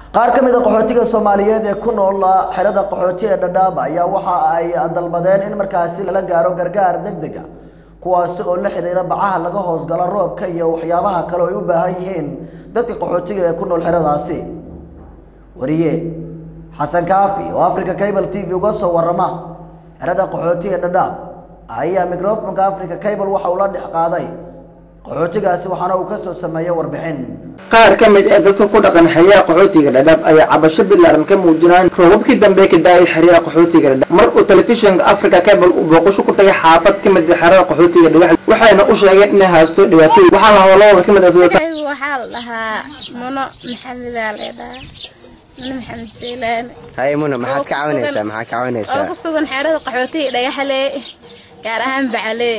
qaar ka mid a qaxootiga soomaaliyeed ee ku nool xerada qaxooti ee dhadhaab ayaa waxa ay dalbadeen in markaasi lala gaaro gargaar degdeg a kuwaasi oo la xidhiira bacaha laga hoosgalo roobka iyo waxyaabaha kale oo ay u baahan yihiin dadka qaxootiga ee ku nool xeradaasi wariye xasan kaafi oo africa cable t v uga soo warama xerada qaxooti ee dhadhaab ayaa microfonka africa cable waxa uu la dhex qaaday qaxootigaasi waxaana uu kasoo sameeyey warbixin qaar ka mid ee dadka ku dhaqan xeryaha qaxootiga dhadhaab ayaa cabasho bilaaran ka muujinaan roobabkii dambe ka daayay xeryaha qaxootiga dhadhaab mar uu telefishinka africa cable uu booqasho ku tagay xaafad ka mid xerada qaxootiga dhagax waxayna u sheegeen inay haysto dhibaatooyin waxaa la hadalladooda ka mid ah sida waxaa la dhahaa muno maxamedaa leedhahaa muno maxamed jeylaani haye muna maxaad ka caawinaysaa maxaad ka oo caawinaysaa ku sugan xeerada qaxootiga dhagaxlee gaar ahaan bacalee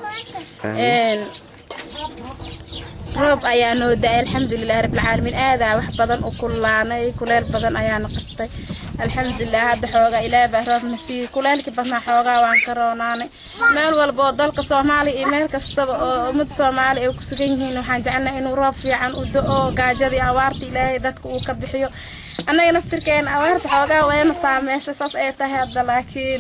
roob ayaa noo da-ay alxamdulilahi rabbilcaalamiin aadaa wax badan u kullaanay kuleel badan ayaana qabtay alxamdulilah hadda xoogaa ilaah baa roobna siiyey kuleelkii badnaa xoogaa waan ka roonaanay meel walba oo dalka soomaaliya iyo meel kastaba oo ummadda soomaaliya ay ku sugan yihiin waxaan jecelnahay inuu roob fiican u do-o gaajadii awaarta ilaahay dadka uu ka bixiyo annaga naftirkeena awaarta xoogaa wayna saameysay saas ay tahay hadda laakiin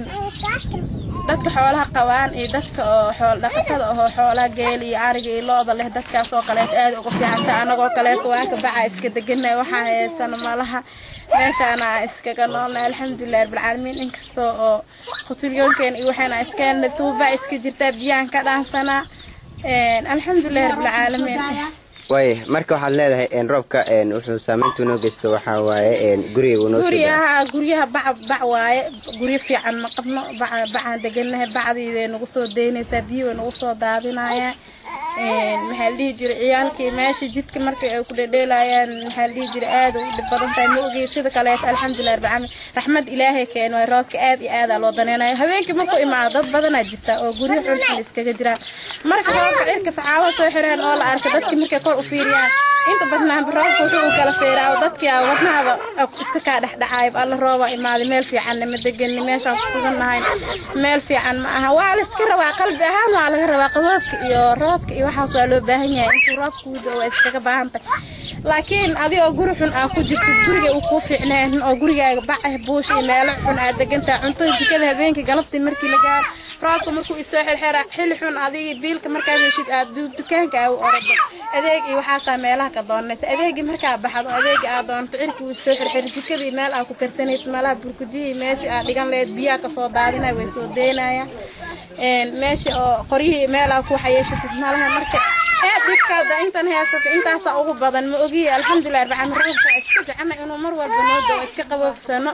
dadka xoolaha qabaan iyo dadka oo xool dhaqatada ahoo xoolaha geel iyo ariga iyo looda leh dadkaas oo kaleeto aad uga fiicanta anagoo kaleeto waa ka baca iska deganay waxaa heysano malaha meeshaana iskaga noolnay alxamdulilah rabbilcaalamiin inkastoo oo khutulyoonkeena iyo waxayna iska helnay tuuba iska jirtaa biyaan ka dhaansanaa alxamdulilah rabbilcaalamiin waaye marka waxaad leedahay een, roobka een, wuxuu saameyntu noo geysto waxaa waaye een, guriga uu noo soo daayo. guryaha guryaha bac bac waaye guryo fiican ma qabno bac bacaan deganahay bacdii way nagu soo daynaysaa biyo way nagu soo daadinayaan maxaa la dhihi jiray ciyaalkii meesha jidka markii ay ku dhedheelayaan maxaa la dhihi jiray aad u dhib badan tahay ma ogey sida kaleeto alxamdulilah rabbil caalamiin raxmad ilaahay keeno waay roobka aad iyo aadaa loo daneynayo habeenkii markuu imaado dad badanaa jirta oo guryo xulxul iskaga jiraan marka roobka cirka saxaabada soo xireen oo la arkay dadkii markay kor u fiiriyaan inta badnaanba roobka wuxuu u kala feeraa oo dadkii aa wadnahaba iska kaa dhexdhexaayb alla rooba imaaday meel fiicanna ma deganni meeshaan ku sugannahay meel fiican ma aha waa la iska rabaa qalbi ahaan waa laga rabaa qaboobka iyo roobka iyo waxaas waa loo baahan yahay intuu roobka uu dao waa iskaga baahan tahay laakiin adigoo guri xun aa ku jirto guriga uu kuu fiicneen oo gurigaaga bacah buush iyo meelo xun aad degantahay cuntada jikada habeenkii galabtii markii la gaaro roobka markuu isoo xirxira xili xun adiga biilka markaad heshid aad du- dukaanka aa u orado adeeg iyo waxaasaa meelaha ka doonaysa adeegii markaa baxdo adeegi aad doonto cirka uu soo xirxiri jikadii meel aa ku karsanaysa meelaha burkujihii meeshii aad dhigan lahayd biyaha kasoo daadinaya way soo deynayaan meesha oo qoryihii meel aa ku xayeeshatid malaha marka aad dhibkaada intan heysata intaasaa ugu badan ma ogiye alxamdulilah rabbil caalamiin roobka waa iska jecana inuu mar walba noo dao iska qaboobsano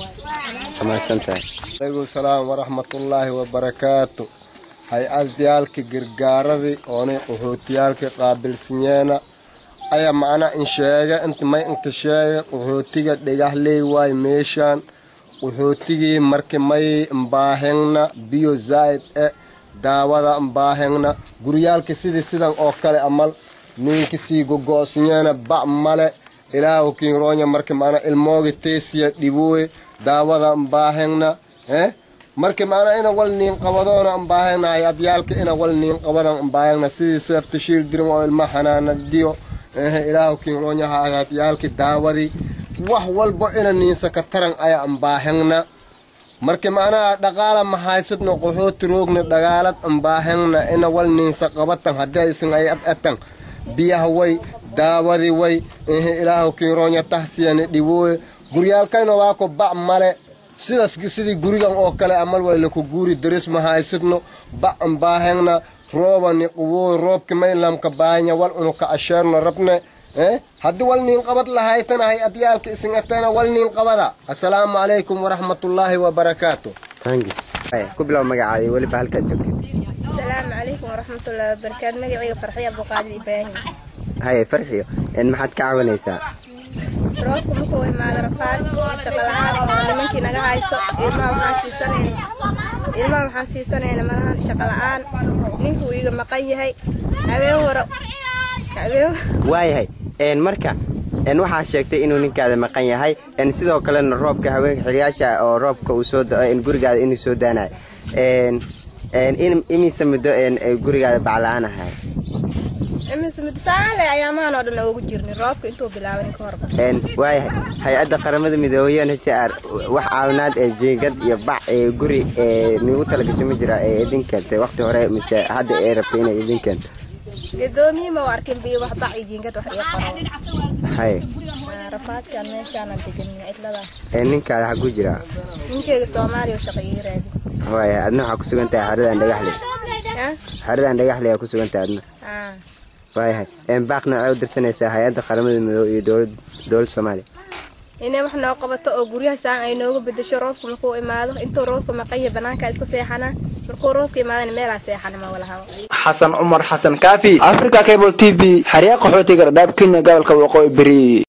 Waa mahadsantahay. alaykum salaam waraxmatullaahi wabarakaatu hay-adyaalka gargaaradii oonay qaxootiyaalka qaabilsanyeena ayaa macna in sheega inta may inka sheega qaxootiga dhigahley waay meeshaan qaxootigii marki may mbaahengna biyo zaa'id e daawada mbaahengna guryaalka sidii sidan oo kale amal ninka sii gogo'snyeena bac male ilaahu kinroonya marki macna ilmooga teesiya dhibooye daawada mbaahengna eh marka macnaa ina wal niin qabadoona mbaahegna hay-adyaalka ina wal niin qabadan mbaahegna sidii seefta shiil dirim oo ilma xanaana diyo ehe ilaahu kinroonya hay-adyaalka daawadii wax walbo ina niinsa ka taran aya mbaahegna marka macnaha dhaqaala mahaysadno qaxooti roogna dhagaalad mbaahegna ina wal niinsa qabatan haddii aysan ay ad atan biyaha way daawadii way ehe ilaahu kinroonya tahsiyani dhibooye guryaalkayna waa ko bac male sidaas sidii gurigan oo kale amal way laku guuri daris ma haysidno bac mbaahengna roobani qubo roobki maylamka baahanya wal unuka asheerno rabne eh haddii wal niin qabad lahaytana hay adyaalka isingatana wal niin qabada assalaamu calaykum waraxmatullaahi wabarakaatu Thanks. Haye, ku bilow magacaada iyo weliba halkaad joogtid asalaamu calaykum waraxmatullahi wabarakaatu magacayga farxiya abduqaadir ibraahim haye farxiyo een, maxaad ka caawinaysaa roobka markuu imaado rafaad shaqo la-aan oo nimankii naga hayso ilmaha waxaan siisanayna ilmaha waxaan siisanayna malahan shaqo la-aan ninkuu iga maqan yahay habeen hore habeen waayahay een, marka een, waxaa sheegtay inuu ninkaada maqan yahay een, sidoo kalena roobka haweenka xiliyaasha oo roobka uu soo da- een, gurigaada inuu soo daanayo een, een, in- imise muddo een, ay gurigaada bacla-aan ahay saale ayaamahan oo dhan oogu jirnay roobka intuu bilaaban ka horba Een, waayahay hay-adda qaramada midoobay UNHCR wax caawinaad ee jiingad iyo bac ee guri ee nigu talagashay ma jira ee idin keentay waqti hore mise hadda ay rabtay inay idin keento gadoomiye ma u arkin biyo wax bac iyo jiingad wax ii qoro hay Ah, rafaadkan meeshaanan deganin cidlada ee ninkaada xagu jira ninkeyga soomaaliya oo shaqa ii raadi waayahay adna waxaa ku sugan tahay xeradan dhagaxle ah xeradan dhagaxle ayaa ku sugan tahay adna ah waayahay een baaqna waxay u dirsanaysaa hay-adda qaramada midoobay iyo dowlad dowladda soomaaliya inay wax noo qabato oo guryaha saan ay nooga bedesho roobka markuu imaado intuu roobka maqanya banaanka iska seexanaa markuu roobka imaadana meelaa seexana ma walahaw xasan cumar xasan kaafi africa cable t v xeryaa qaxootiga dhadhaab kenya gobolka waqooyi beri